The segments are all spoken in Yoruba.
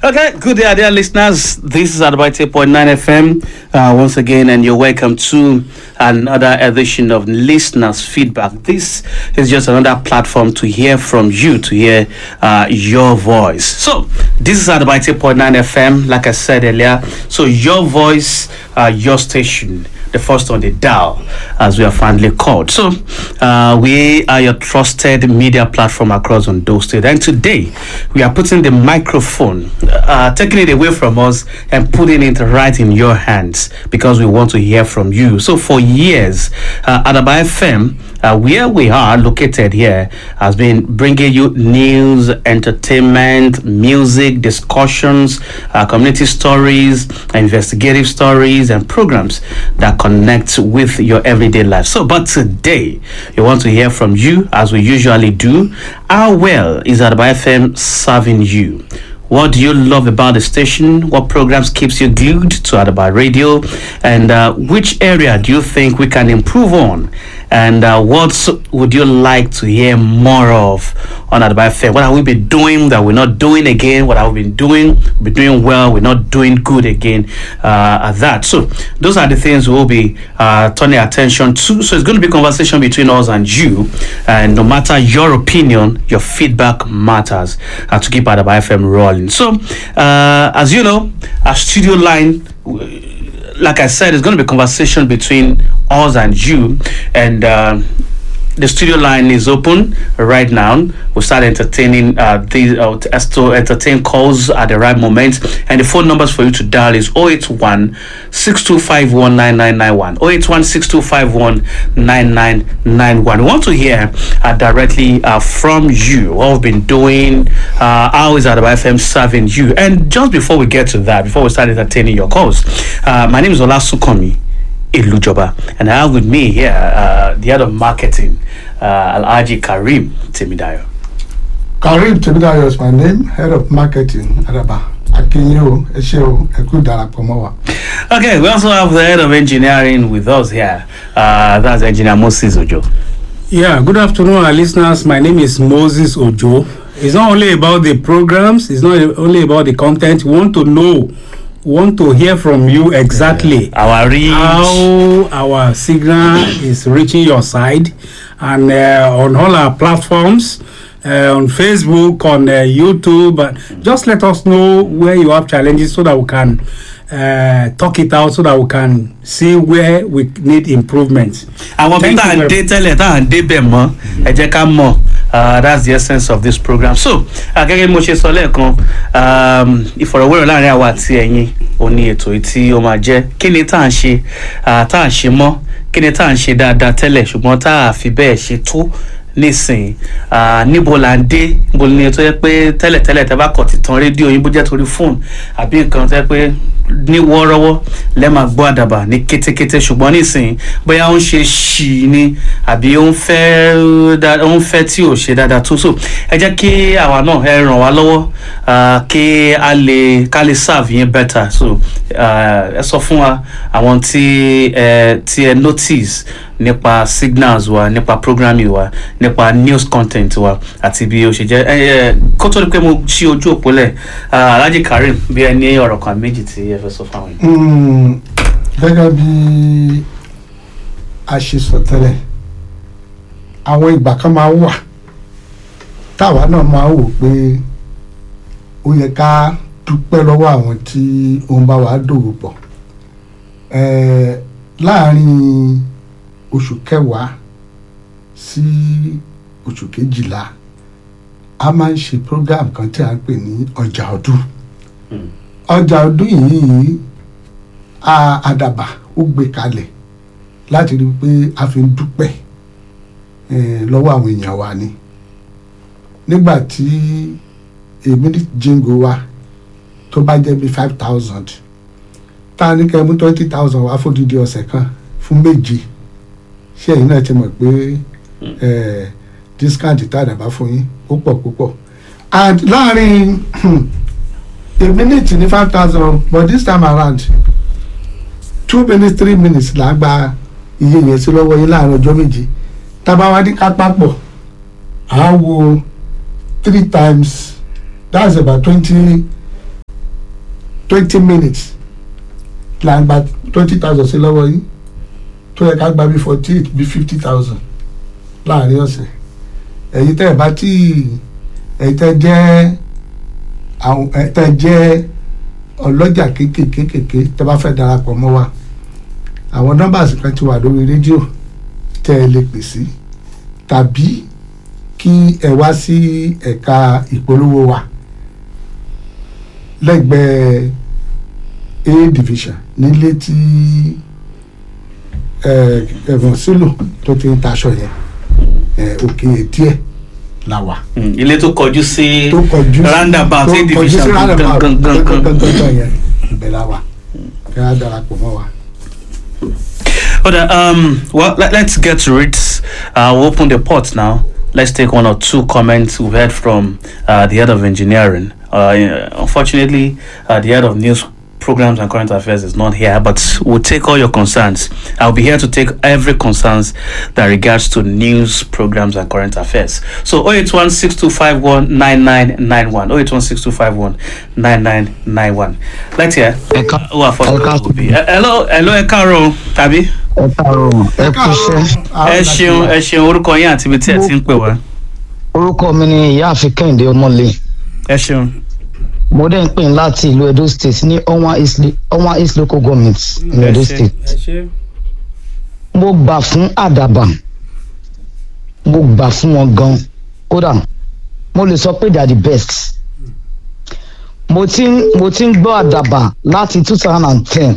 Okay, good day, dear listeners. This is Advice 8.9 FM uh, once again, and you're welcome to another edition of Listeners Feedback. This is just another platform to hear from you, to hear uh, your voice. So, this is Advice 8.9 FM, like I said earlier. So, your voice, uh, your station the first on the dial, as we are finally called. So, uh, we are your trusted media platform across Ondo State. And today, we are putting the microphone, uh, taking it away from us and putting it right in your hands because we want to hear from you. So, for years, uh, Adaba FM, uh, where we are located here, has been bringing you news, entertainment, music, discussions, uh, community stories, investigative stories, and programs that connect with your everyday life. So, but today, we want to hear from you as we usually do. How well is Adaba FM serving you? What do you love about the station? What programs keeps you glued to Adaba Radio? And uh, which area do you think we can improve on? And uh, what would you like to hear more of on Adaba FM? What have we been doing that we're not doing again? What have we been doing? We're doing well. We're not doing good again uh, at that. So those are the things we'll be uh, turning attention to. So it's going to be a conversation between us and you. And no matter your opinion, your feedback matters uh, to keep Adaba FM rolling. So uh, as you know, our studio line like I said, it's going to be a conversation between us and you. And uh, the studio line is open right now. We'll start entertaining uh, these uh, as to entertain calls at the right moment. And the phone numbers for you to dial is 081 6251 9991. 081 6251 9991. We want to hear uh, directly uh, from you what we've been doing, uh, how is Adaba FM serving you. And just before we get to that, before we start entertaining your calls, uh, my name is Ola Sukomi. Ilujoba. And I have with me here uh, the head of marketing, uh, Alhaji Karim Timidayo. Karim Temidayo is my name, head of marketing, Adaba. Akinyo, Esheo, Eku Darapomowa. Okay, we also have the head of engineering with us here. Uh, that's engineer Moses Ojo. Yeah, good afternoon, our listeners. My name is Moses Ojo. It's not only about the programs, it's not only about the content. We want to know, we want to hear from you exactly Our reach. how our signal is reaching your side and uh, on all our platforms. Uh, on Facebook, on uh, YouTube, uh, just let us know where you have challenges so that we can uh, talk it out, so that we can see where we need improvements. àwọn bí Thank tá à you ń very- dé tẹ́lẹ̀ tá à ń débẹ̀ mọ́ ẹ jẹ́ ká mọ̀ uh, that's the essence of this program so uh, gẹ́gẹ́ bí mo ṣe sọ lẹ́ẹ̀kan um, ìfọ̀rọ̀wérọ̀ láàrin àwa àti ẹ̀yin ò ní ètò yìí tí ó máa jẹ́ kí ni tá à ń ṣe uh, tá à ń ṣe mọ́ kí ni tá à ń ṣe dáadáa tẹ́lẹ̀ ṣùgbọ́n tá à fi bẹ́ẹ̀ ṣe tó nísìnyí uh, níbo là ń dé níbo ni tó yẹ pé tẹ́lẹ̀tẹ́lẹ̀ tẹ́ bá kọ̀ ti tan rédíò yín bó jẹ́ torí fóònù àbí nǹkan tó yẹ pé ní wọ́ọ́rọ́wọ́ lẹ́ máa gbọ́ àdàbà ní kétékété ṣùgbọ́n nísìnyí bóyá ó ń ṣe ṣì ni àbí ó ń fẹ́ dá- ó ń fẹ́ tí ò ṣe dáadáa tó so ẹ jẹ́ kí àwa náà ẹ ràn wá lọ́wọ́ uh, kí a lè ká lè serve yín better so uh, ẹ sọ fún wa àwọn tí ẹ tí ẹ notice nípa signals wa nípa programming wa nípa news content wa àti bí ó ṣe jẹ́ ẹ ẹ kó tó di pé mo ṣí ojú òpó lẹ̀ uh, Alhaji Karim bí ẹ ní ọ̀rọ̀ kan méjì tí ẹ fẹ́ sọ fáwọn yìí. Mm, Gẹ́gẹ́ bí a ṣe sọ tẹ́lẹ̀, àwọn ìgbà kan máa wà táwa náà máa wò pé ó yẹ ká dúpẹ́ lọ́wọ́ àwọn tí ó ń bá wa dòwò pọ̀. Eh, Láàárín oṣù kẹwàá sí oṣù kejìlá a máa ń ṣe program kan tí a ń pè ní ọjà ọdún ọjà ọdún yìí a- àdàbà ó gbé kalẹ̀ láti rí i pé a fi ń dúpẹ́ eh, lọ́wọ́ àwọn èèyàn wa ni nígbà tí èmi ní jingo wa tó bá jẹ́ bí five thousand tá a ní kẹ́ mú twenty thousand wá fódìdí ọ̀sẹ̀ kan fún méje ṣé ẹ̀yin náà ti mọ̀ pé eh, discount tá a dàbá fún yín ó pọ̀ púpọ̀ and láàrin a minute ní five thousand but this time around two minutes three minutes là á gba iye yẹn sí lọ́wọ́ yín láàrin ọjọ́ méje tábà wá ní ká papọ̀ à á wo three times that's about twenty twenty minutes là ń gba twenty thousand sí lọ́wọ́ yín tó yẹ ká gba bí forty eight bí fifty thousand láàrin ọ̀sẹ̀ ẹ̀yin tẹ́ ẹ̀ bá tí ẹ̀yin tẹ́ jẹ́ àwọn ẹ̀ tẹ́ jẹ́ ọlọ́jà kéékèèké kéékèèké tẹ́ bá fẹ́ darapọ̀ mọ́ wa àwọn nọ́mbàsì kan ti wà lórí rédíò tẹ́ ẹ lè pè sí tàbí kí ẹ wá sí ẹ̀ka ìpolówó wa lẹ́gbẹ̀ẹ́ a division nílé tí ẹ̀gbọ́n sílò tó ti ń taṣọ yẹn ẹ̀, òkè díẹ̀ la wà Mm, ilé tó kọjú sí tó kọjú sí roundabout tó a kọjú sí division roundabout gangan gangan yẹn ibẹ̀ la wà kí á darapọ̀ mọ́ wa. But uh, um, well, let, let's get to it. Uh, we'll open the pot now. Let's take one or two comments we've heard from uh, the head of engineering. Uh, unfortunately, uh, the head of news programs and current affairs is not here, but we'll take all your concerns. I'll be here to take every concerns that regards to news programs and current affairs. So 081 6251 9991. 081 6251 9991. Let's hear. Ẹ̀ka Who are first Ẹ̀ka will be. Uh, hello, hello, ẹ káàárọ̀ tàbí. ẹ káàárọ̀ ẹ kú iṣẹ́ ẹ ṣeun ẹ ṣeun orúkọ yín àti ibi tí ẹ ti ń pè wá. orúkọ mi ni ìyáàfin kẹ́hìndé ọmọlé ẹ ṣeun. mo dẹ̀ ń pè ní láti ìlú edo state ní ọwọ́n east ọwọ́n east local government ní Ẹ edo ṣé. state ẹ ṣe mo gbà fún àdàbà mo gbà fún wọn gan kódà mo lè sọ pé they are the best mo ti ń mo ti ń gbọ́ àdàbà láti two thousand and ten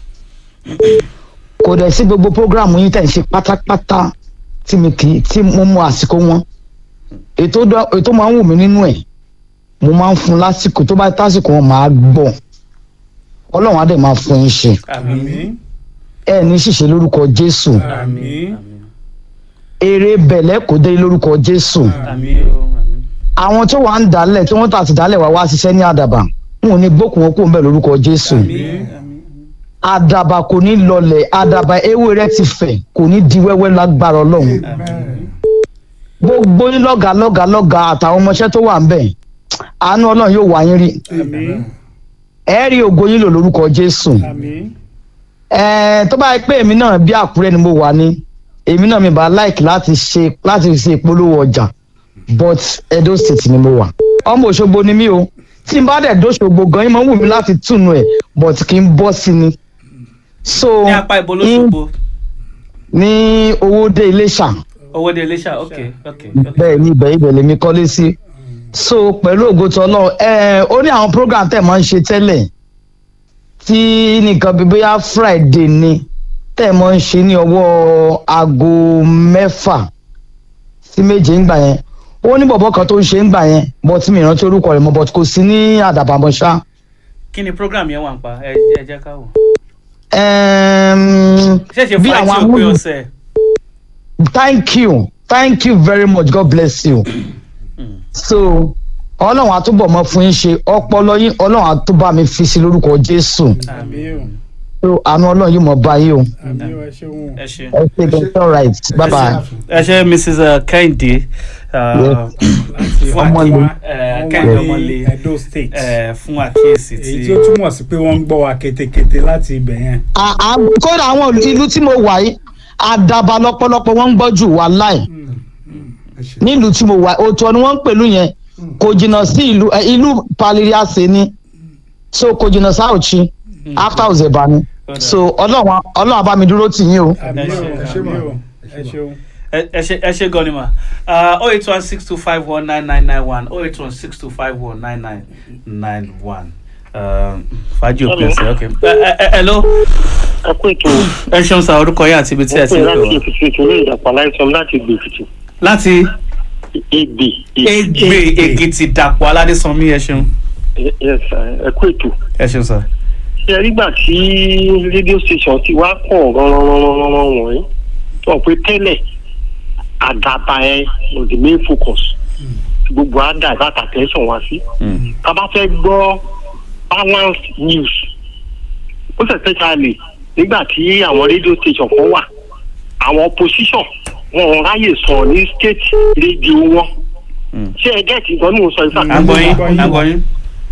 kò dẹ̀ sí gbogbo programu yín tẹ̀ ń ṣe pátápátá tí mi kì í tí mo mú àsìkò wọn ètò dọ- ètò máa ń wù mí nínú ẹ̀ mo máa ń fún lásìkò tó bá tásìkò wọn máa gbọ́ ọlọ́run á dẹ̀ máa fún yín ṣe àmì ẹ ní ṣìṣe lórúkọ jésù àmì èrè bẹ̀lẹ́ kò dé lórúkọ jésù àmì o àmì. àwọn tó wà ń dálẹ̀ tí wọ́n tà sí dálẹ̀ wá wá ṣiṣẹ́ ní àdàbà wọn ò ní gbókùn wọn kó ń bẹ̀ lórúkọ jésù àdàbà kò ní lọlẹ̀ àdàbà ewé rẹ̀ ti fẹ̀ kò ní di wẹ́wẹ́ lágbára ọlọ́run gbogbo yín lọ́gàá lọ́gàá lọ́gàá àtàwọn ọmọọṣẹ́ tó wà ń bẹ̀ àánú ọlọ́run yóò wá yín rí àmì ẹ rí ògo yín lò lórúkọ jésù àmì Ẹ, tó bá yẹ pé èmi náà bí àkúrẹ́ ni mo wà ní èmi náà mi bá like láti ṣe láti ṣe ìpolówó ọjà but edo state ni mo wà ọmọ òṣogbo ni mí o tí n bá dẹ̀ dóṣogbo gan yín máa ń wù mí láti túnú ẹ̀ but kì í bọ́ sí ni so ní apá ibo lóṣogbo ní owó dé iléṣà owó dé iléṣà ok ok ok. bẹ́ẹ̀ ni ibẹ̀ ibẹ̀ lèmi kọ́lé sí so pẹ̀lú ògo tó náà ẹ ó ní àwọn program tẹ̀ máa ń ṣe tẹ́lẹ̀ tí nìkan bíi bóyá friday ni tẹ̀ máa ń ṣe ní ọwọ́ aago mẹ́fà sí méje ńgbà yẹn ó ní bọ̀bọ̀ kan tó ń ṣe ńgbà yẹn bọ́ tí mi rántí orúkọ rẹ̀ mọ́ bọ́ kò sí ní àdàbàmọ́ ṣá. kí ni program yẹn wà ń pa ẹ ẹ jẹ́ ká wò. Ẹm, ṣẹ̀ṣẹ̀ bí fàájì àwọn òpin amúlù- ọ̀sẹ̀. thank you thank you very much god bless you so ọlọ́run àtúbọ̀ mọ́ fún yín ṣe ọpọlọ yín ọlọ́run àtúbọ̀ mi fi sí lórúkọ jésù àmì o so àánú ọlọ́run yóò mọ̀ bá yín o àmì o ẹ ṣeun ẹ ṣe. ẹ ṣe it's all right bye bye. ẹ ṣe mrs uh, kẹ́hìndé uh, láti fún Ọmọlé. àtiwá Eh, Kẹ́hìndé Ọmọlé. ọmọlé edo state uh, fún àkíyèsí èyí tí. tí ó túmọ̀ sí pé wọ́n ń gbọ́ wa ketekete láti ibẹ̀ yẹn À- à- kódà àwọn ìlú tí mo wà yìí àdàbà lọ́pọ̀lọpọ̀ wọ́n ń gbọ́ jù wá láì ẹ ṣe nílùú tí mo wà òtún ni wọ́n ń pèlú yẹn kò jìnnà sí ìlú ẹ, ìlú paliriase ni so kò jìnnà sáòchi after ozeba ni so ọlọ́run ọlọ́run bá mi dúró tì yín o. àmì Ẹ o ṣe, ẹ ṣe àmì mà. o ẹ ṣeun ẹ ẹ ṣe ẹ ṣe gan ni ma oh eight one six two five one nine nine nine one oh eight one six two five one nine nine nine one fàájì òpin ọ̀sẹ̀ ok. ẹ ẹ ẹ hello ẹ kú ètò ẹ ṣeun sa orúkọ yín àti ibi tí ẹ ti pé ń pè láti wá. èkìtì ìtòlú ìdàpọ̀ aláìsàn láti gbè èkìtì láti ègbè egbe èkìtì dàpọ̀ aládésanmí ẹ ṣeun ẹ kú ètò ẹ ṣeun sa. ṣe nígbà tí rédíò station ti wá pọ̀ ránranranranran wọ̀nyí tó wọ́n pé tẹ́lẹ̀ àdàbà ẹ was the main focus gbogbo àdà ìbáta tẹ̀sán wá sí Mm. tá a bá fẹ́ gbọ́ balanced news ó sì especially nígbà tí àwọn rédíò station kan wà àwọn opposition wọn ò ráyè sọ ní state rédíò wọn Mm. ṣé ẹ gẹ́ẹ̀tì nǹkan ní mo sọ ìfà à ń gbọ́ yín à ń gbọ́ yín.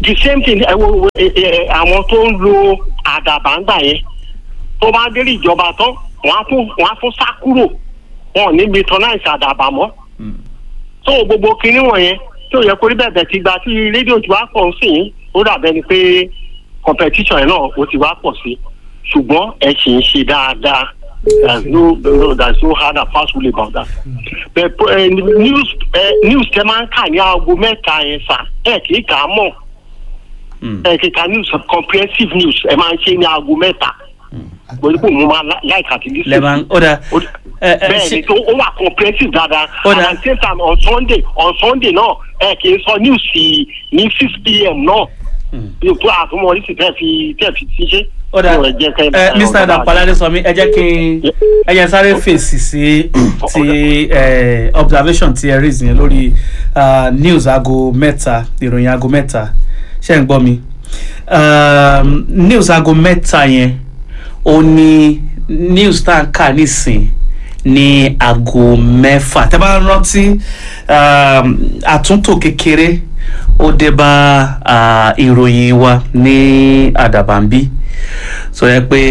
the same thing ẹ wo ẹ ẹ àwọn tó ń lo àdàbà ń gbà yẹn tó bá délé ìjọba tán wọn á tún wọn á tún sá kúrò wọn ò ní patronize àdàbà mọ́ tó gbogbo kinní wọ̀nyẹn tí ò yẹ kó rí bẹ́ẹ̀ bẹ́ẹ̀ ti gba tí rédíò ti wá pọ̀ sí i ó dàbẹ́ ni pé competition yẹn náà ó ti wá pọ̀ sí ṣùgbọ́n ẹ sì ń ṣe dáadáa there's no no there's no hard and fast rule about that but uh, news uh, news tẹ máa ń kà ní aago mẹ́ta yẹn sá ẹ kì í kà á mọ̀ ẹ kì í kà news comprehensive news ẹ máa ń ṣe ní aago mẹ́ta pẹ̀lú pé mo máa láìka àti lísè lẹ́ẹ̀ma ó dà ẹ ẹ bẹ́ẹ̀ ṣe ni tó ó wà comprehensive dáadáa Ó and dáa. at the same time on sunday on sunday náà ẹ kì í sọ news sí ní six pm náà yóò tó àtúmọ̀ oríṣi tẹ́ fi tẹ́ fi ti ṣe. ó dà Tó ẹ jẹ́ kẹ́ ẹ mr adapalade sọ mi ẹ jẹ́ kí n ẹ jẹ́ sáré fèsì sí ti ẹ, observation ti ẹ rí yẹn lórí ah, news aago mẹ́ta ìròyìn aago mẹ́ta ṣé ń gbọ́ mi Um, news aago mẹ́ta yẹn ó ní news tá à ń kà nísìn ní aago mẹ́fà tẹ́ bá rántí um, àtúntò kékeré ó dé bá ah, ìròyìn wa ní àdàbàǹbí sọ yẹ pé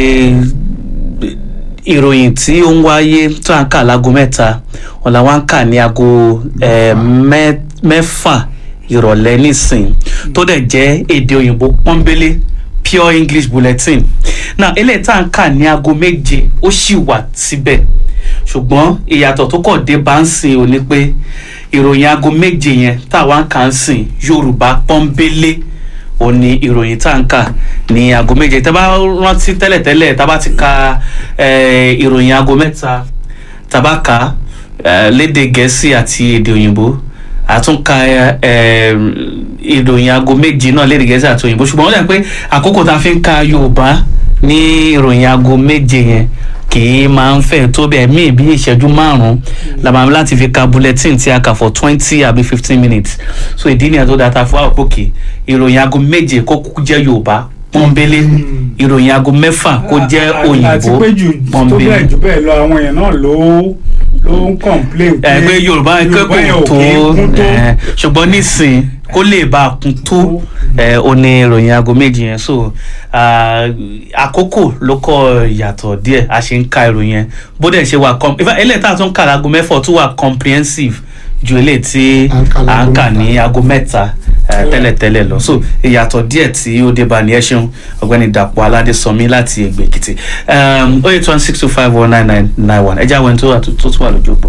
ìròyìn tí ó ń wáyé tó à ń kà láago mẹ́ta wọn làwọn ń kà ní aago eh, mẹ́- mẹ́fà ìrọ̀lẹ́ nísìn tó dẹ̀ jẹ́ èdè òyìnbó pọ́nbélé pure english bulletin now eléyìí tá à ń kà ní aago méje ó sì wà síbẹ̀ ṣùgbọ́n ìyàtọ̀ tó kọ̀ dé bá ń sìn ò ní pé ìròyìn aago méje yẹn táwa ń kà ń sìn yorùbá pọ́nbélé ó ní ìròyìn tá à ń kà ní aago méje tá a bá rántí tẹ́lẹ̀tẹ́lẹ̀ tá a bá ti ka eh, ìròyìn aago mẹ́ta tá a bá kà á eh, lédè gẹ̀ẹ́sì àti èdè òyìnbó àtúnka eh, ìròyìn aago méje náà lédè gẹ̀ẹ́sì àti òyìnbó ṣùgbọ́n ó dà pé àkókò tá a fi ń ka yorùbá ní ìròyìn aago méje yẹn kì í máa ń fẹ́ tó bẹ́ẹ̀ míì bí ìṣẹ́jú márùn-ún la máa ń láti fi ka bulletin tí a kà for twenty àbí fifteen minutes so ìdí nìyẹn tó dáa ta fún àwọn òkè ìròyìn aago méje kó kúkú jẹ́ yorùbá pọ́nbélé ìròyìn aago mẹ́fà kó jẹ́ àti òyìnbó pé jù tó pọ́nbélé bẹ́ẹ̀ jù bẹ́ẹ̀ lọ àwọn èèyàn náà ló ló ń complain pé ẹ pé yorùbá yẹn kẹ́kọ̀ọ́ ò tó kí ń kún tó. ẹ, ṣùgbọ́n nísìn kó lè bá a kún tó ẹ, ó ní ìròyìn aago méjì yẹn so ah, àkókò ló kọ ìyàtọ̀ díẹ̀ a ṣe ń ka ìròyìn yẹn bó dẹ̀ ṣe wà com ìfà eléyìí tá a tún ń kà láago mẹ́fọ̀ tún wà comprehensive ju eléyìí tí À ń kà à ń láago kà ní mẹ́ta. aago mẹ́ta ẹ, tẹ́lẹ̀tẹ́lẹ̀ lọ so ìyàtọ̀ díẹ̀ tí ó dé bá ní ẹ ṣeun ọ̀gbẹ́ni dàpọ̀ aládésọmí láti ẹgbẹ́ èkìtì ó eight one six two five one nine nine nine one ẹ jẹ́ àwọn ẹni tó wà tó tó tún wà lójú òpó.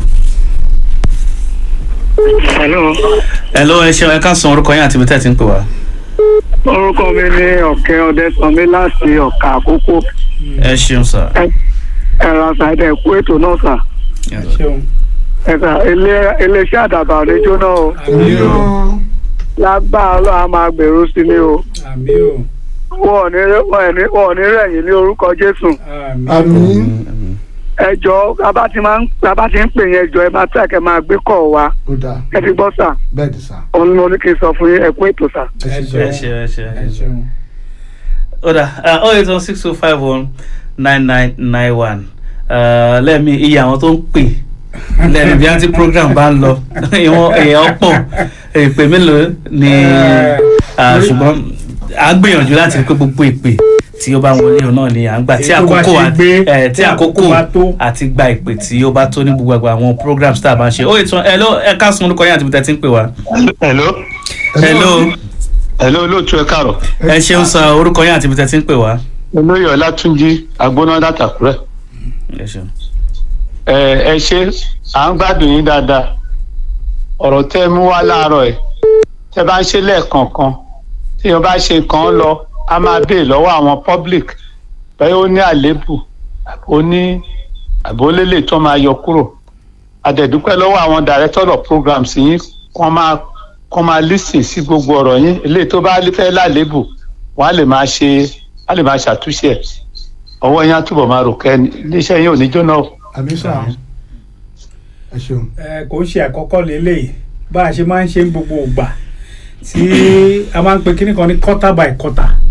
hello Hello, ẹ ṣeun ẹ ká san orúkọ yín àti ibi tẹ́ ẹ ti ń pè wá. orúkọ mi ní ọ̀kẹ́ ọ̀dẹ́sánmi láti ọ̀kà àkókò ẹ ṣeun sà. ẹ̀rọ àṣàdẹ̀ ẹ̀kú ètò náà sà ṣeun ẹ̀ka iléeṣẹ́ àdàbà rédíò náà o àmì o lágbára ló a máa gbèrú sí ni o àmì o wọn ò ní wọn ò ní wọn ò ní rẹ̀yìn ní orúkọ jésù àmì àmì ẹjọ́ bàbá ti máa ń bàbá ti ń pè yẹn ẹjọ́ ẹ máa tẹ̀ kẹ́ máa gbé kọ̀ wá ó dáa ẹ ti gbọ́ sà bẹ́ẹ̀ ni sà òun ni mo ní kí n sọ fún yín ẹ̀kú ètò sà. ẹ ẹ ṣe ẹ ṣeun ṣe ẹ ṣe ẹ ẹ ṣe. ṣeun. ó dà oh eight one six two five one nine nine nine one lẹ́ẹ̀mí iye àwọn tó ń pè lẹ́ẹ̀mí bí anti program bá ń lọ ìwọ̀n èèyàn pọ̀ ìpè mélòó ni ah, ṣùgbọ́n à ń gbìyànjú láti rí pé gbogbo ìpè tí ó bá wọlé òun náà ni à ń gbà tí Èyí tó bá àkókò ṣe àti gbé, eh, tí tí àkókò àkókò bá tó. àti gba ìpè tí ó bá tó ní gbogbo àgbà àwọn programs tá a bá ń ṣe ó ètò ẹ ló ẹ ká sun orúkọ yín àti ibi tẹ́ ti ń pè wá. hello hello hello olóòtú ẹ káàrọ̀ ẹ ṣeun sa orúkọ yín àti ibi tẹ́ ti ń pè wá. olóyè ọlátúnjí agbóná dàtàkùrẹ ẹ ṣeun. ẹ ẹ ṣe à ń gbádùn yín dáadáa ọ̀rọ̀ tẹ́ ẹ mú wá láàárọ̀ ẹ̀ tẹ́ bá ń ṣe lẹ́ẹ̀kọ̀ọ̀kan tí wọ́n bá ṣe kàn án lọ a máa béè lọ́wọ́ àwọn public bẹ́ẹ̀ ó ní àléébù ó ní àbólélè tó máa yọ kúrò àdẹ̀dúpẹ́ lọ́wọ́ àwọn director of programs yín kọ́ máa kọ́ máa lísìn sí gbogbo ọ̀rọ̀ yín eléyìí tó bá fẹ́ lálébù wọ́n á lè máa ṣe á lè máa ṣàtúnṣe ẹ̀ ọwọ́ yín á túbọ̀ máa rò kẹ́ iléeṣẹ́ yín ò ní jóná o. àmì sà ẹ ṣeun ẹ kò ń ṣe àkọ́kọ́ lélẹ́yìí bá a ṣe máa ń ṣe ń gbogbo ògbà tí a máa ń pe kíní kan ní quarter by quarter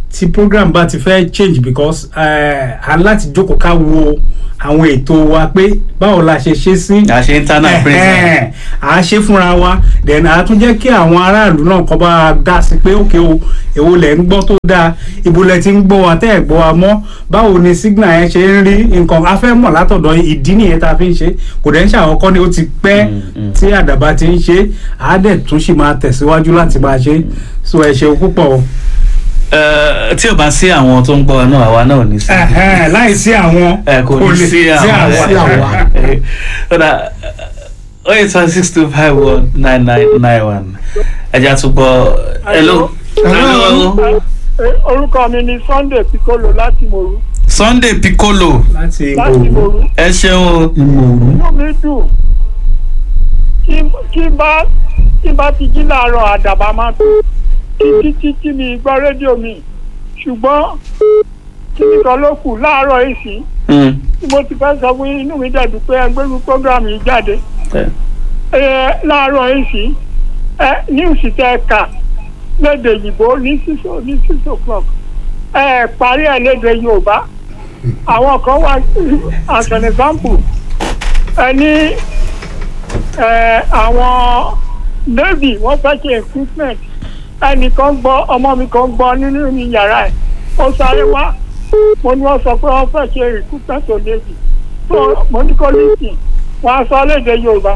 tí program bá ti fẹ́ change because uh, a láti jókòó ká wo àwọn ètò wa pé báwo la ṣe ṣe sí a ṣe internal praise Ẹ̀hẹ́n, à á ṣe fúnra wa then à á tún jẹ́ kí àwọn aráàlú náà kọ́ bá a dá sí pé òkè o èwo lẹ̀ ń gbọ́ tó dáa ibo lẹ̀ ti ń gbọ́ wa tẹ́ ẹ̀ gbọ́ wa mọ́ báwo ni signal yẹn ṣe ń rí nǹkan a fẹ́ mọ̀ látọ̀dọ̀ yín, ìdí nìyẹn tá a fi ń ṣe kò dẹ̀ ń ṣàkọ́kọ́ ni ó ti pẹ́ tí àdàbà ti ń ṣe á dẹ̀ tún sì máa tẹ̀síwájú láti máa ṣe so ẹ ṣeun púpọ̀ o. Eh, tí ò bá sí àwọn tó ń gbọ́ wa náà àwa náà ò ní sí. Ẹ̀hẹ́n, láì sí àwọn ẹ kò ní lè sí àwọn sí àwa. ọ̀dà oh eight one six two five one nine nine nine one ẹja tún gbọ́ hello. Hello. orúkọ mi ni sunday piccolo láti moru Sunday Piccolo láti láti ìgbòho. moru ẹ ṣeun o. ìmọ̀ọ́rù inú mi dùn kí kí bá kí bá ti jí láàárọ̀ àdàbà máa tó títí títí mi gbọ́ rédíò mi ṣùgbọ́n kí nìkan ló kù láàárọ̀ èsì Mm. tí mo ti fẹ́ sọ fún yín, inú mi dẹ̀dùn pé ẹgbẹ́rú program yìí jáde Eh, ẹ láàárọ̀ èsì ẹ níwùsì tẹ kà lédè òyìnbó ní six o- ní six o'clock ẹ parí ẹ lédè yorùbá àwọn kan wá as an example ẹ ní ẹ àwọn navy wọ́n fẹ́ ṣe equipment ẹnìkan gbọ́ ọmọ mi kan gbọ́ nínú mi yàrá ẹ̀ ó sáré wá mo ní wọ́n sọ pé wọ́n fẹ́ ṣe equipment to navy so mo ní kó lìsìn wọ́n á sọ lédè yorùbá.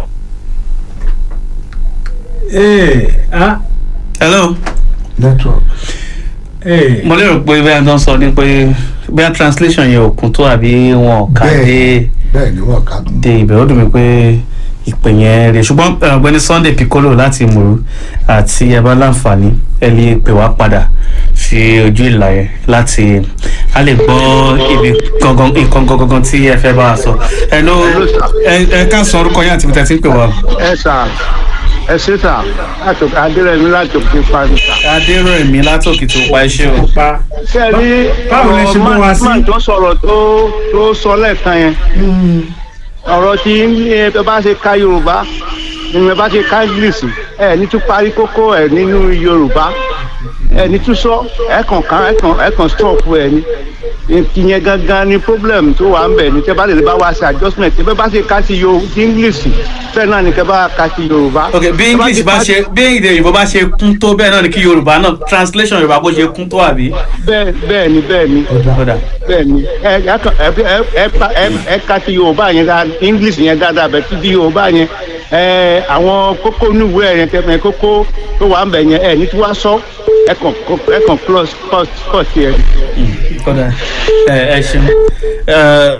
Ee, ah, hello. network ee. mo lérò pé bí a tó ń sọ ni pé bí a translation yẹn ò kún tó àbí wọn ò ká dé bẹ́ẹ̀ bẹ́ẹ̀ ni wọ́n kà tún. dé ibẹ̀ ó dùn mí pé ìpè yẹn rè ṣùgbọ́n eh, ọ̀gbẹ́ni Sunday Piccolo láti Ìmọ̀rú àti ẹ bá láǹfààní ẹ lè pè wá padà sí ojú ìlà yẹn láti a lè gbọ́ ibi gangan nǹkan gangan tí ẹ fẹ́ bá a sọ. ẹ ló ẹ ẹ ká sọ orúkọ yín àti ibi tẹ́ ti ń pè wá. ẹ sà ẹ ṣe sà láti adérẹ̀mí láti òkè parí sà. Adéròmí látòkè tó pa iṣẹ́ o. pa ṣé ẹ rí Báwo lẹ ṣe gbọ́ wa sí? máa tó sọ̀rọ̀ tó tó sọ lẹ́ẹ̀kan yẹn ọ̀rọ̀ tí ẹ bá ṣe ka yorùbá ni ẹ bá ṣe ka english ẹ ní tún parí kókó ẹ nínú yorùbá ẹ ní tún sọ ẹ kàn kàn ẹ kàn ẹ kàn stop ẹ ní ìyẹn gangan ni problem tó wà ń bẹ̀ ní tẹ́ bá lè bá wa ṣe adjustment tẹ́ bá ṣe ká sí yo sí english bẹ́ẹ̀ náà ni kẹ́ bá ká sí yorùbá. ok bí Tẹ́ bá english ti bá ká- ṣe bí èdè òyìnbó bá ṣe kún tó bẹ́ẹ̀ náà ni kí yorùbá náà translation yorùbá bó ṣe kún tó àbí. bẹ́ẹ̀ bẹ́ẹ̀ ni bẹ́ẹ̀ ni kódà bẹ́ẹ̀ ni ẹ ẹ kàn- ẹ ẹ ẹ pa- ẹ ẹ ká sí yorùbá yẹn dáa english yẹn dáadáa bẹ́ẹ̀ tí di yorùbá yẹn ẹ àwọn kókó níwèé yẹn tẹ́ kókó tó wà ń bẹ̀ yẹn ẹ ní tí wàá sọ ẹ kàn ẹ kàn plus plus plus yẹn. kódà ẹ ẹ ṣeun. Ẹ,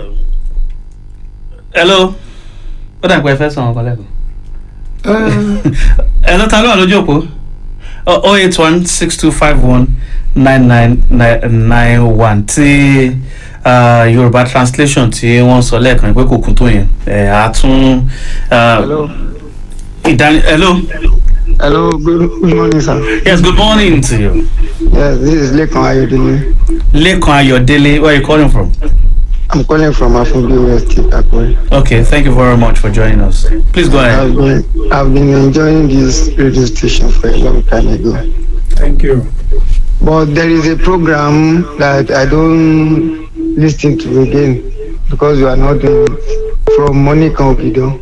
hello ó dà pé ẹ fẹ́ sọ ọkọ lẹ́kọ̀ọ́. ẹ ló ta ló wà lójú òpó oh eight one six two five one nine nine nine one tí uh, yorùbá translation tí wọ́n sọ lẹ́ẹ̀kan pé kò kún tó yẹn ẹ̀ á tún. Hello. ìdáni hello Hello, good, good morning, sir. yes good morning to you. Yes, this is Lekan Ayodele. Lekan Ayodele where are you calling from. I'm calling from Afunbi West, Akure. okay thank you very much for joining us please go ahead. I've been, I've been enjoying this radio station for a long time ago. thank you. But there is a program that I don't listen to again because you are not doing it. From Monica Obido.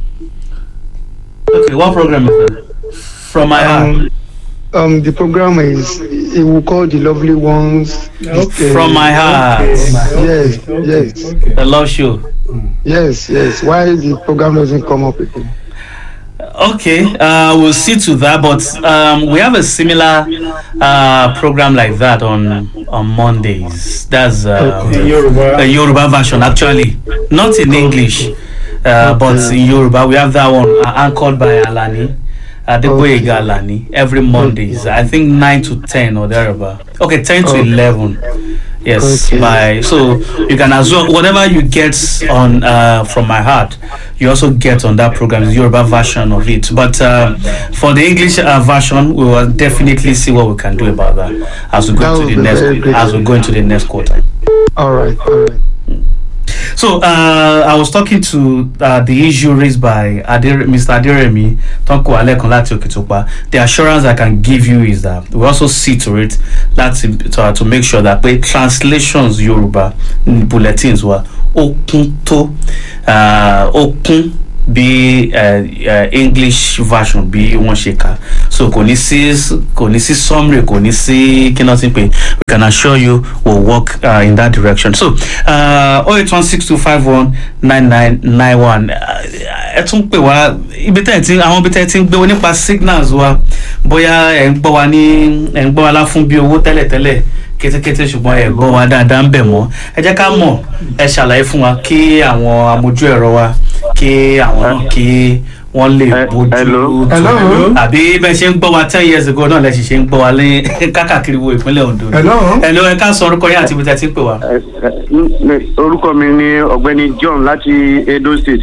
Okay, what program is that? From my heart. Um, um, the program is, it will call the lovely ones. Okay. From my heart. Yes, Okay, yes, okay. The love show. yes, yes. Why the program doesn't come up again? Okay, uh, we'll see to that, but um, we have a similar uh, program like that on on Mondays. That's uh, In Yoruba. a Yoruba version, actually, not in English, uh, but in Yoruba. We have that one uh, anchored by Alani. Adeboyega Alani every Mondays. I think nine to ten or thereabout. Okay, ten to Okay. eleven. Yes, Okay. by so you can as well whatever you get on uh, from my heart, you also get on that program. It's Yoruba version of it. But uh, for the English uh, version, we will definitely see what we can do about that as we That go would into the be next very great. as we go into the next quarter. All right, all right. So uh, I was talking to uh, the issue raised by Adere, Mr. Aderemi Tonko Alekan láti Okitopa. The assurance I can give you is that we also see to it láti to, uh, to make sure that pé translations Yorùbá ní bulletins wa ó kún tó uh, ó kún bí uh, uh, English version bí wọ́n ṣe kà so kò ní sí kò ní sí summary kò ní sí kí náà ti pè we can assure you we'll work uh, in that direction so oh eight one six two five one nine nine nine one ẹ tún pè wá ibi tẹ́ ẹ ti àwọn ibi tẹ́ ẹ ti ń gbé wọn nípa signals wa bóyá ẹ ń gbọ́ wa ní ẹ ń gbọ́ wa lá fún bí owó tẹ́lẹ̀tẹ́lẹ̀ kétékété ṣùgbọ́n ẹ gbọ́ wa dáadáa ń bẹ̀ mọ́ ẹ jẹ́ ká mọ̀ ẹ ṣàlàyé fún wa kí àwọn amójú ẹ̀rọ wa kí àwọn náà kí wọ́n lè bójú Hello. tó àbí bẹ́ẹ̀ ṣe ń gbọ́ wa ten years ago náà lẹ́sìn ṣe ń gbọ́ wa ní kákàkiri wo ìpínlẹ̀ Ondo. Hello. Hello, ẹ ká sọ orúkọ yín àti ibi tẹ́ ti ń pè wá. Ẹ- ẹ- orúkọ mi ni ọ̀gbẹ́ni John láti Edo State.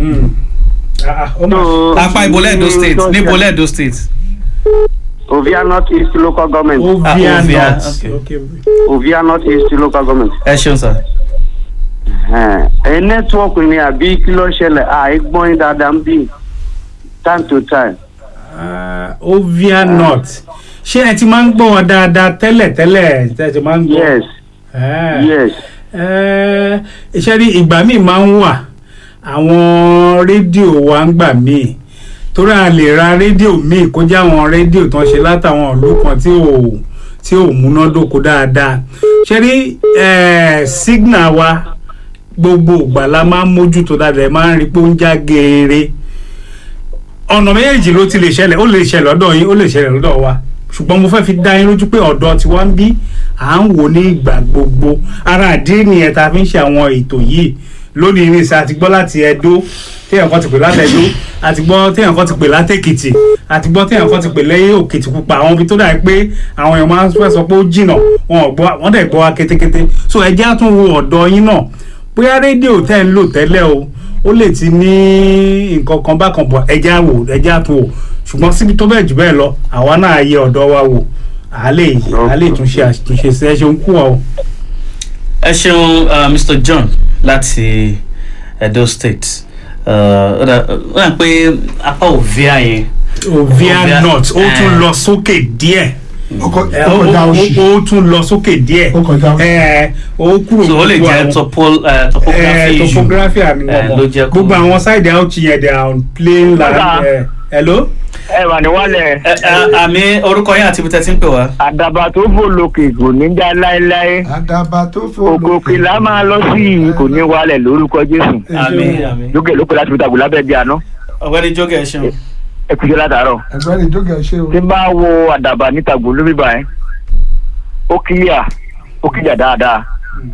So, apá ìbólẹ̀ Edo State ní ní ìbólẹ̀ Edo State. Ovia North East Local Government. ovia Ah, Ovia, north okay. okay. Ovia North East Local Government. ẹ ṣeun sir. Ẹ̀hẹ́n. ẹ nẹ́tíwọ́ọ̀kì ni àbí kí ló ṣẹlẹ̀ àìgbọ́n yín dáadáa ń bì time to time. Ah, ovia north ṣé ẹ ti máa ń gbọ́ wọn dáadáa tẹ́lẹ̀ tẹ́lẹ̀ tẹ́ ẹ ti máa ń gbọ́. Yes, Ah. yes. Eh, iṣẹ́ rí ìgbà míì máa ń wà àwọn rédíò wa ń gbà míì torí a lè ra rédíò míì kó jẹ́ àwọn rédíò tó ń ṣe látàwọn ìlú kan tí ò tí ò múnádóko dáadáa ṣe rí eh, signal wa gbogbo ìgbà la máa ń mójútó dáadáa ẹ máa ń rí pé ó ń já geere ọ̀nà méjèèjì ló ti lè ṣẹlẹ̀ ó lè ṣẹlẹ̀ lọ́dọ̀ yín ó lè ṣẹlẹ̀ lọ́dọ̀ wa ṣùgbọ́n mo fẹ́ fi dá yín lójú pé ọ̀dọ̀ tí wọ́n ń bí à ń wò ní ìgbà gbogbo ara àdé nìyẹn tá a fi ń ṣe àwọn ètò yìí lónìí ní sá àti gbọ́ láti Ẹdó téèyàn kan ti pè láti Ẹdó àti gbọ́ téèyàn kan ti pè láti Èkìtì àti gbọ́ téèyàn kan ti pè lẹ́yìn Òkìtì Pupa àwọn ibi tó dà pé àwọn èèyàn máa ń fẹ́ sọ pé ó jìnà wọn ò gbọ́ wọ́n dẹ̀ gbọ́ wa kétékété so ẹ jẹ́ á tún wo ọ̀dọ̀ yín náà bóyá rédíò tẹ́ ń lò tẹ́lẹ̀ o ó lè ti ní nǹkan kan bákan bọ̀ ẹ jẹ́ á wò ẹ jẹ́ á tún wò ṣùgbọ́n síbi tó bẹ́ẹ̀ jù bẹ́ẹ̀ lọ àwa náà yẹ ọ̀dọ̀ wa wò à lè à lè túnṣe àtúnṣe sí ẹ ṣeun kú ọ. ẹ ṣeun uh, Mr. John láti Edo State Uh, ó dà ó dà pé apá Ovia yẹn ovia Ovia- north ó tún eh. lọ sókè díẹ̀ ó kọ- ẹ, ó ó kọjá ó- oṣù ó tún lọ sókè díẹ̀ Ó kọjá oṣù. ẹ, ó kúrò so ó lè gbogbo jẹ́ àwọn- topol uh, eh, topography issue topography àmì eh, ló jẹ́ wọn kó- gbogbo àwọn side out yẹn they are on plain land Kódà. eh, hello. ẹ wà ní wálẹ̀ Ẹ- ẹ, àmì orúkọ yín àti ibi tẹ́ ti ń pè wá. àdàbà tó fò lókè kò ní já láéláé àdàbà tó fò ògòkè là máa lọ sí i kò ní wálẹ̀ lórúkọ jésù àmì àmì lókè lókè láti fi tàgùn lábẹ́ bí àná ọ̀gbẹ́ni jókè ẹ ṣeun. ẹ kúṣẹ́ látàárọ̀ ẹgbẹ́ ni jókè ṣe o tí n bá wo àdàbà ní tàgùn lórí báyìí ó kílíà ó kílíà dáadáa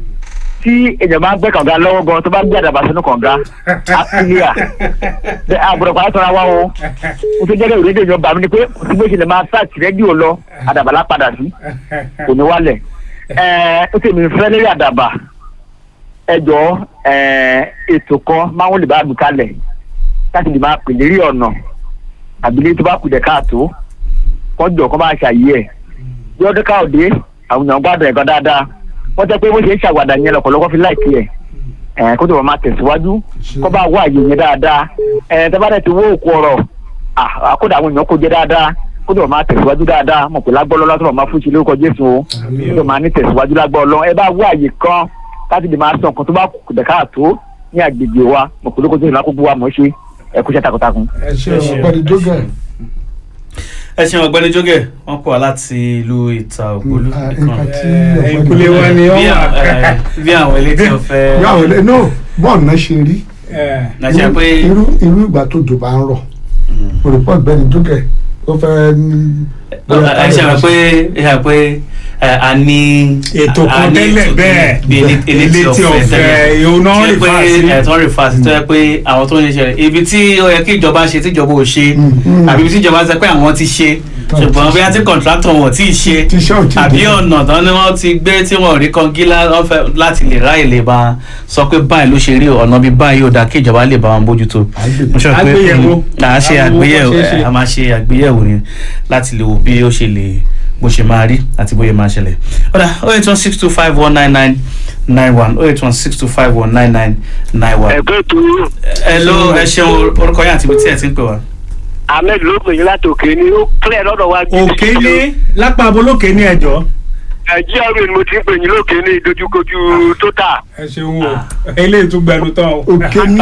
tí èèyàn bá gbẹ́ kànga lọ́wọ́ gan tó bá gbé àdàbà sínú kànga á kílíà bẹ́ẹ̀ àbúrò pàrọ̀ tọ́ra wá o mo tó jẹ́rìí rédíò yan bàmí ni pé kò sí bó ṣe lè máa sáàtì rédíò lọ àdàbà lá padà sí kò ní wálẹ̀ ẹ̀ẹ́ ó sì mi fẹ́ lórí àdàbà ẹ jọ ẹ̀ẹ́ ètò kan máa ń lè bá mi kalẹ̀ láti lè máa pè lérí ọ̀nà àbílẹ̀ tó bá kù dẹ̀ káàtó wọ́n jọ kọ́ máa ṣàyè ẹ̀ bí ọdún káòdé àwọn èèyàn gbádùn ẹ̀kan dáadáa wọ́n jẹ́ pé bó ṣe ń ṣàwàdà yẹn lọ́pọ̀lọpọ̀ fi láìkí ẹ̀ ẹ̀ kó tó bá máa tẹ̀síwájú kó bá wá àyè yẹn dáadáa ẹ̀ tẹ́ bá dẹ̀ ti wó òkú ọ̀rọ̀ à- àkódà àwọn èèyàn kó jẹ́ dáadáa kó tó bá máa tẹ̀síwájú dáadáa mọ̀ pé lágbọ́ lọ́lá tó bá máa fún ṣe lórúkọ Jésù o kó tó máa ní tẹ̀síwájú lágbọ́ ọlọ́ ẹ bá wá àyè kan láti lè máa sọ nǹkan tó bá kù dẹ̀ káàtó ní àgbègbè wa mọ̀ pé lórúkọ Jésù lákòókò wa mọ̀ ṣe ẹ kú iṣẹ́ takuntakun. ẹ ṣe o ọgbẹ́ ni jókè ẹ ṣeun ọ̀gbẹ́ni jókè wọ́n pọ̀ wá láti ìlú ìta ògbólú Ah, nìkan. nǹkan tí Eh, ọgbẹ́ ìkúlé wa ni bí wọ́n wà. àwọn- eh, bí àwọn elétí ọ̀fẹ́. yàwó lẹ no bọ́ọ̀lù náà ṣe rí Eh, nàìjíríà pé irú irú ìgbà tó jò bá ń rọ̀ olùkọ́ ọ̀gbẹ́ni jókè ó fẹ́ ní. ẹ ṣe àwọn pé ẹ ṣe àwọn pé ẹ, a ní. ètò a kan ní tẹ́lẹ̀ ètò bẹ́ẹ̀ bí elé- elétí elétí ọ̀fẹ́ ọ̀fẹ́ tẹ́lẹ̀. ìhun náà Tó rí yẹ pé fa sí. ẹ̀ tó ń rí fa sí tó yẹ pé àwọn tó ń ṣe ṣẹlẹ̀ ibi tí ó yẹ kí ìjọba ṣe tí ìjọba ò ṣe Mm. àbí ibi tí ìjọba sọ pé àwọn ti ṣe Tán ṣùgbọ́n ti bí a ti kọ̀ǹtrátọ̀ wọn ò tí ì ṣe Tí iṣẹ́ ò tí ì àbí dé. ọ̀nà tán ni wọ́n ti gbé tí wọ́n ò rí kan gílá wọ́n fẹ́ láti lè ráyè lè bá sọ pé báyìí ló ṣe rí ọ̀nà bíi báyìí ò dáa kí ìjọba lè bá wọn bójútó Àgbè- mo sọ pé Àgbéyẹ̀wò. mm, à á ṣe Àwọn owó àgbéyẹ̀wò kan ṣeé ṣe. ẹ̀, a máa ṣe àgbéyẹ̀wò ni láti lè wo bí ó ṣe lè bó ṣe máa rí àti bóyá máa ṣẹlẹ̀ ọ̀dà oh eight one six two five one nine nine nine one oh eight one six two five one nine nine nine one. ẹgbẹ́ ètò hello ẹ ṣeun orúkọ yín àti ibi tí ẹ ti ń pè wá. ahmed ló pè yín láti òkè ni ó clear lọ́dọ̀ wa. òkè ní lápá abolókè ní ẹjọ́ nàìjíríà mi ni mo ti ń pè yín lókè ní ìdojúkojú tóta. ẹ ṣeun o eléyìí tún gbẹnu tán o. òkè ní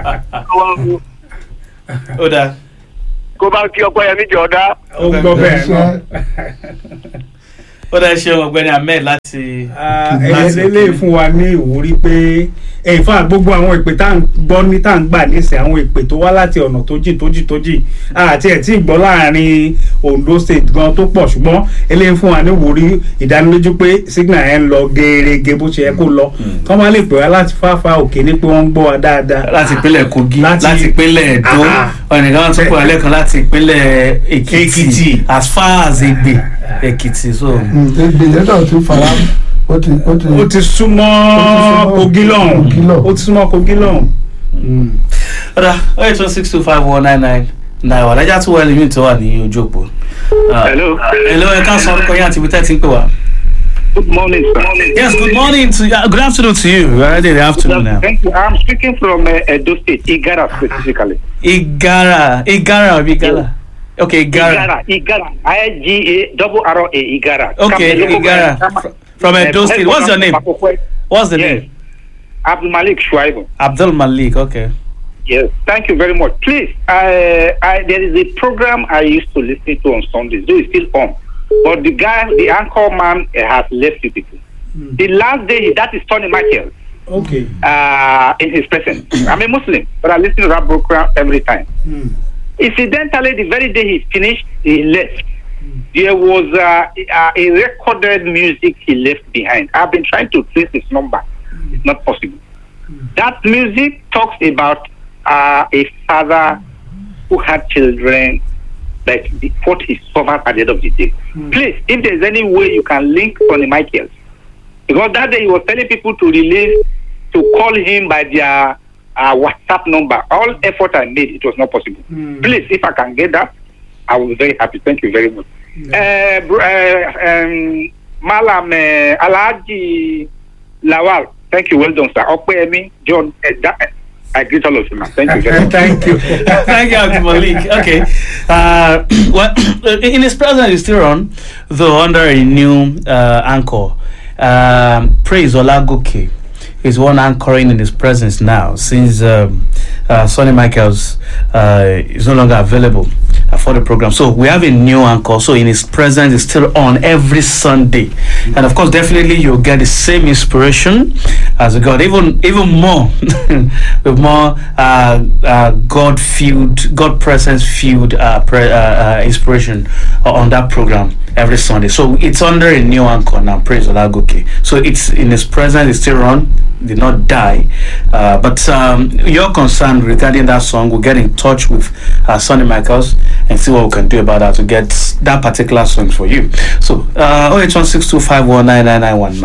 ó dáa. kó bá kí ọpọ yẹn níjọ ọdá. ó ń gbọ́ bẹ́ẹ̀ náà. ó dáa ṣeun ọ̀gbẹ́ni ahmed láti. ẹyẹ lélẹ̀ fún wa ní ìwúrí pé in fact gbogbo àwọn ìpè tá à ń gbọ́ ní tá à ń gbà nísìnyí àwọn ìpè tó wá láti ọ̀nà tó jìn tó jìn tó jìn àti ẹ̀ tí ì gbọ́ láàrin ondo state gan tó pọ̀ ṣùgbọ́n eléyìí fún wa ní ìwúrí ìdánilójú pé signal yẹn ń lọ gẹ́gẹ́ bó ṣe yẹ kó lọ kọ́ máa lè pè wá láti fáfá òkè ní pé wọ́n ń gbọ́ wa dáadáa. láti ìpínlẹ̀ kogi Láti- láti ìpínlẹ̀ edo Ah. ọ̀nìkan tún pè wá lẹ́ẹ̀kan láti ìpínlẹ̀ èkìtì Èkìtì. as far as egbe èkìtì so. ègbè yẹn náà ti fara ó ti ó ti ó ti súnmọ́ súnmọ́ kogi lọ́hùn Kogi lọ́hùn. ó ti súnmọ́ kogi lọ́hùn. ọ̀dà oh eight one six two five one nine nine nine one ẹja tó wọ ẹlẹ́mìí tó wà ní ojú òpó. Ah, hello. hello ẹ ká sọ orúkọ yín àti ibi tẹ́ ti ń pè wá. good morning sir. yes good morning to you good afternoon to you we are already in the afternoon now. Thank you. I'm speaking from uh, Edo State, Igara specifically. igara igara or igara okay igara Igara, Igara, I G A double R O A, Igara. okay Come, igara come, fr- from edo state what's your name what's the Yes. name Abdul Malik Shuaibu. abdul malik okay. Yes, thank you very much. Please, I, I, there is a program I used to listen to on Sundays, though it's still on. But the guy, the anchor man, uh, has left you people. The last day, that is Tony Michael okay. uh, in his presence. I'm a Muslim, but I listen to that program every time. Hmm. Incidentally, the very day he finished, he left. There was uh, a, a recorded music he left behind. I've been trying to trace his number. It's not possible. That music talks about uh, a father who had children, but the, what he suffered at the end of the day. Please, if there's any way you can link Tony Michaels, because that day he was telling people to release, to call him by their uh, WhatsApp number. All effort I made, it was not possible. Please, if I can get that, I will be very happy. Thank you very much. Uh, br- uh, um, Malam uh, Alhaji Lawal, thank you. Well done, sir. Okpeyemi, John, uh, that, I greet all of you, man. Thank you very much. thank you. Thank you, Abdul Malik. Okay. Uh, well, in his presence, he's still on, though under a new uh, anchor. Um, Praise Olagoke is one anchoring in his presence now since um, uh, Sonny Michaels uh, is no longer available uh, for the program. So we have a new anchor. So in his presence, is still on every Sunday, and of course, definitely you'll get the same inspiration as a God, even even more with more uh, uh, God fueled, God presence fueled uh, pre- uh, uh, inspiration on that program every Sunday. So it's under a new anchor now. Praise Olagoke. So it's in his presence, it's still on did not die. Uh, but um, you're concerned regarding that song, we'll get in touch with uh, Sonny Michaels and see what we can do about that to get that particular song for you. So, uh, 08162519991,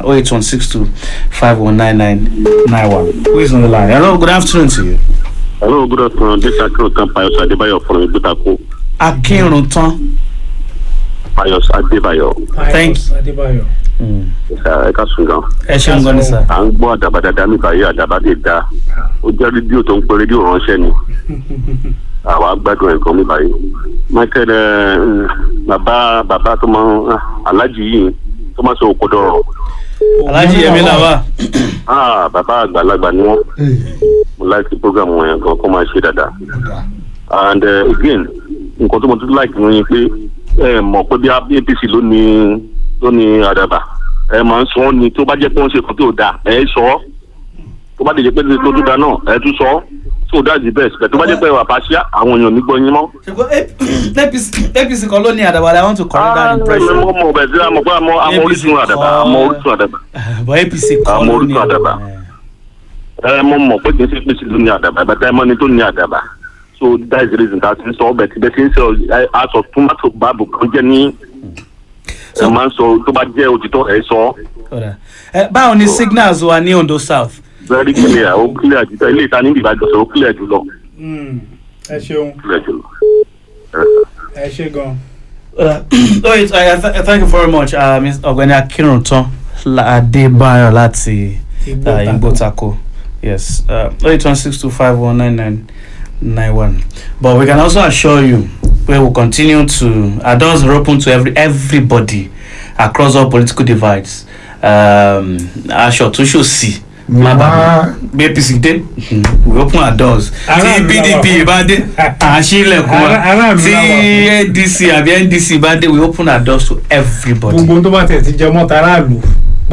08162519991. Who is on the line? Hello, good afternoon to you. Hello, good afternoon. This is Akiro Payos Adebayo from Ibutako. Akinruntan. Payos Adebayo. Thank you. Adebayo. Ẹ ká sùn gan. ẹ ṣeun gan ni sir. À ń gbọ́ àdàbà dáadáa nípa ayé àdàbà lè da. Ó jẹ́ rédíò tó ń pe rédíò ránṣẹ́ ni. Àwa gbádùn ẹ̀ gan mi báyìí. Michael ẹ, mm, bàbá bàbá tó máa ń alájì yìí tó máa ń sọ òkòdó ọ̀rọ̀. Alhaji Yemi Lawa. Ah, bàbá àgbàlagbà ni wọ́n. Mo láìsí program wọn yẹn gan kó máa ṣe dáadáa. and uh, again nǹkan tó mo tún like ní pé ẹ mọ̀ pé bí apc ló ní ló ní àdàbà ẹ máa ń sọ ọ́ ni tó bá jẹ́ pé wọ́n ṣe kan tó dáa ẹ sọ ọ́ tó bá dé jẹ́ pé tó tó dáa náà ẹ tún sọ ọ́ so that's the best but tó bá jẹ́ pé wà pàṣẹ àwọn èèyàn nígbọ́ yín mọ́. apc kan ló ní àdàbà i want to correct that impression. mo mọ̀ bẹ́ẹ̀ sí àmọ́ pé àmọ́ àmọ́ orísun àdàbà àmọ́ orísun àdàbà but apc kan àmọ́ ló ní orísun àdàbà ẹ mo mọ̀ pé kì í ṣe apc ló ní àdàbà bàtà ẹ mọ́ ni tó ní àdàbà so that's the reason that n sọ ọbẹ̀ tí bẹ́ẹ̀ ti ń sọ ẹ, aṣọ tomato báàbò kan jẹ́ ní ẹ máa ń sọ tó bá jẹ́ òtítọ́ ẹ sọ Kódà. Ẹ, báwo ni signals wa ní ondo south. very clear ó clear jù ilé ìta níbi ìbàdàn sọ ó clear jù lọ ẹ ṣeun clear jù lọ. ẹ ṣe gan. Uh, oh, it's, I, I th- thank you very much, uh, Ms. Ọ̀gbẹ́ni Akínrùntán La- Adébáyọ̀ láti Igbo uh, Taco. Igbo Taco. Yes, uh, 8162519991. But we can also assure you, we will continue to, our doors are open to every everybody across all political divides. Um, aṣọ tó ṣò sí má bàa bí apc dé we open our doors tí Aráàlú la wà pdp fún. bá dé à ń ṣí ilẹ̀kùn wa Ará- aráàlú tí la wà fún. ndc àbí ndc bá dé we open our doors to everybody. gbogbo tó bá tẹ̀ ti jẹ mọ́ta aráàlú